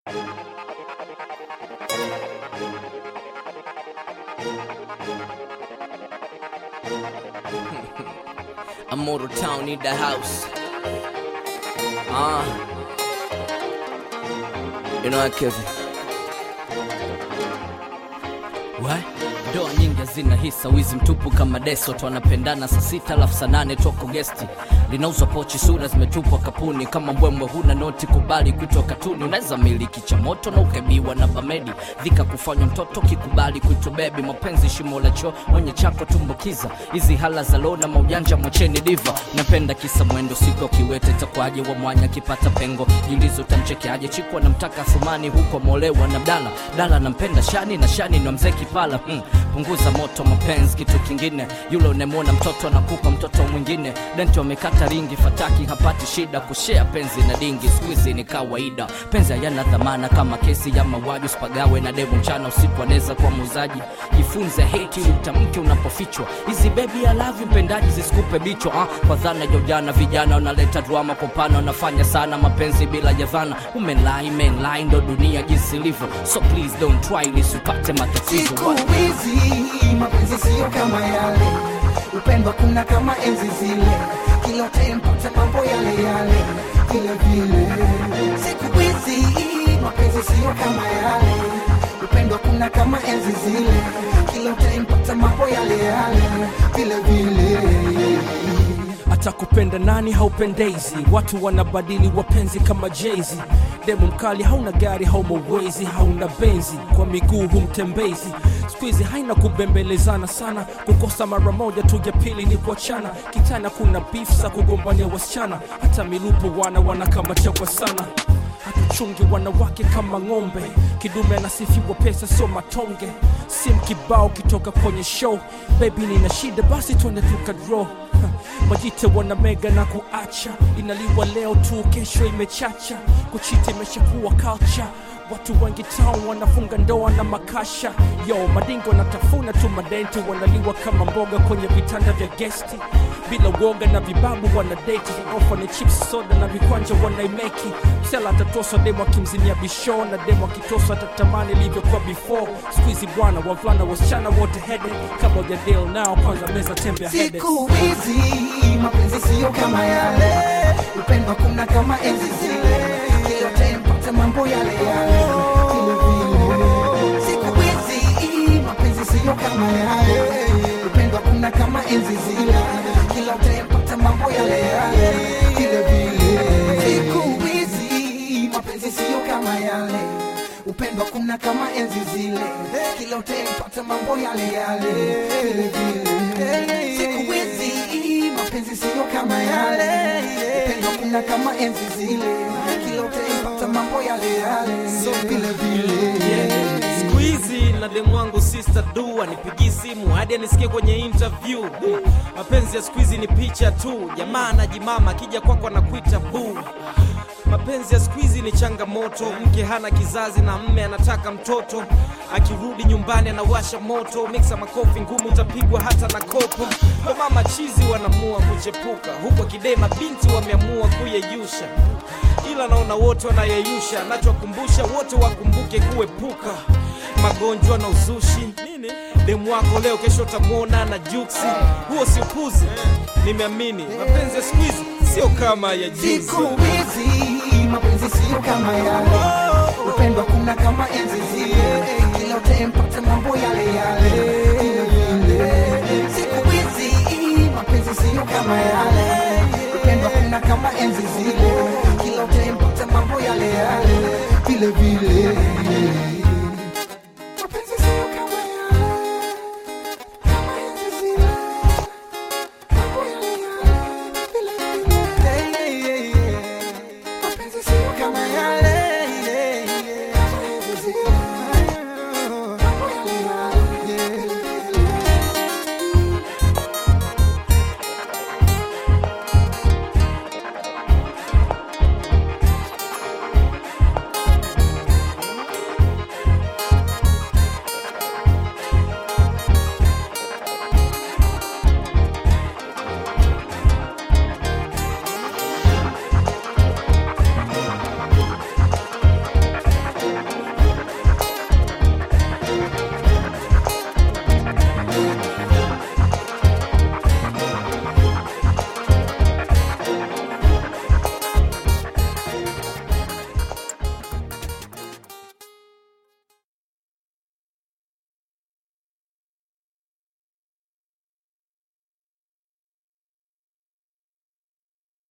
A motor town need the house. Ah. You know what, Kevin? What? Ndoa nyingi hazina hisa, wizi mtupu kama deso, watu wanapendana saa sita alafu saa nane toko gesti, linauzwa pochi, sura zimetupwa kapuni, kama mbwembwe huna noti, kubali kuitwa katuni. Unaweza miliki cha moto na ukaibiwa na bamedi, dhika kufanywa mtoto, kikubali kuitwa bebi, mapenzi shimo la choo, mwenye chako tumbukiza, hizi hala za lona maujanja, mwacheni diva, napenda kisa mwendo, siku kiwete takwaje, wa mwanya kipata pengo, jiulizo utamchekeaje, chiku anamtaka Thumani huko molewa na Dala, Dala nampenda Shani na Shani na mzee Kipala hmm. Punguza moto mapenzi, kitu kingine, yule unemwona mtoto anakupa mtoto mwingine, denti wamekata ringi, fataki hapati shida, kushea penzi na dingi, squeeze ni kawaida, penzi hayana dhamana kama kesi ya mauaji, usipagawe na devu mchana usiku, anaweza kuwa muuzaji, jifunze hate ili utamke unapofichwa, hizi baby I love you mpendaji zisikupe bichwa ah, kwa dhana ya ujana, vijana wanaleta drama kwa pana, wanafanya sana mapenzi bila ya dhana, umenlai menlai, ndo dunia jinsi ilivyo, so please don't try lisipate matatizo Siku hizi mapenzi siyo kama yale, upendo kuna kama enzi zile, kila tempo ta mambo yale yale vile vile. Siku hizi mapenzi siyo kama yale, upendo kuna kama enzi zile, kila tempo ta mambo yale yale vile vile. hata kupenda nani haupendezi watu wanabadili wapenzi kama jezi demu mkali hauna gari hauma uwezi hauna benzi kwa miguu humtembezi skuizi haina kubembelezana sana kukosa mara moja tu ya pili ni kuachana kitana kuna beef za kugombania wasichana hata milupo wana wanakamachewa sana hatuchungi wanawake kama ng'ombe kidume anasifiwa pesa sio matonge sim kibao kitoka kwenye show bebi nina shida basi twende tukadro majite wana mega na kuacha inaliwa leo tu kesho imechacha kuchita imeshakuwa culture watu wengi town wanafunga ndoa na makasha yo madingo wanatafuna tu madenti wanaliwa kama mboga kwenye vitanda vya gesti bila uoga na vibabu wanadeti ofa ni chips soda na vikwanja wanaimeki msela atatoswa demo akimzimia bisho na demo akitoswa atatamani ilivyokuwa before skuizi bwana wavulana wasichana wote hede kabla ya deal nao kwanza meza tembe ya hede Siku hizi mapenzi siyo kama yale, upendo kuna kama enzi zile, kila tempo ta mambo yale yale vile vile. Siku hizi mapenzi siyo kama yale, upendo kuna kama enzi zile, kila tempo ta mambo yale yale vile vile. Siku hizi mapenzi siyo kama yale upendo kuna kama enzi zile, kila utempata mambo yale yale vile vile. Siku hizi mapenzi siyo kama yale, upendo kuna kama enzi zile, kila utempata mambo yale yale vile vile. siku hizi na demu wangu sister du anipigii simu hadi anisikie kwenye interview mapenzi ya siku hizi ni picha tu jamaa anajimama akija kwako anakuita buu mapenzi ya siku hizi ni changamoto mke hana kizazi na mme anataka mtoto akirudi nyumbani anawasha moto miksa makofi ngumu utapigwa hata na kopo ndo mama chizi wanamua kuchepuka huko kidema binti wameamua kuyeyusha ila naona wote wanayeyusha nachowakumbusha wote wakumbuke kuepuka magonjwa na uzushi demu wako leo kesho utamwona na juksi huo si upuzi nimeamini mapenzi ya siku hizi sio kama ya juzi Siku hizi mapenzi siyo kama yale, upendo kuna kama enzi zile, kila utempata mambo yale yale vile vile. Siku hizi mapenzi siyo kama yale, upendo kuna kama enzi zile, kila utempata mambo yale yale vile vile.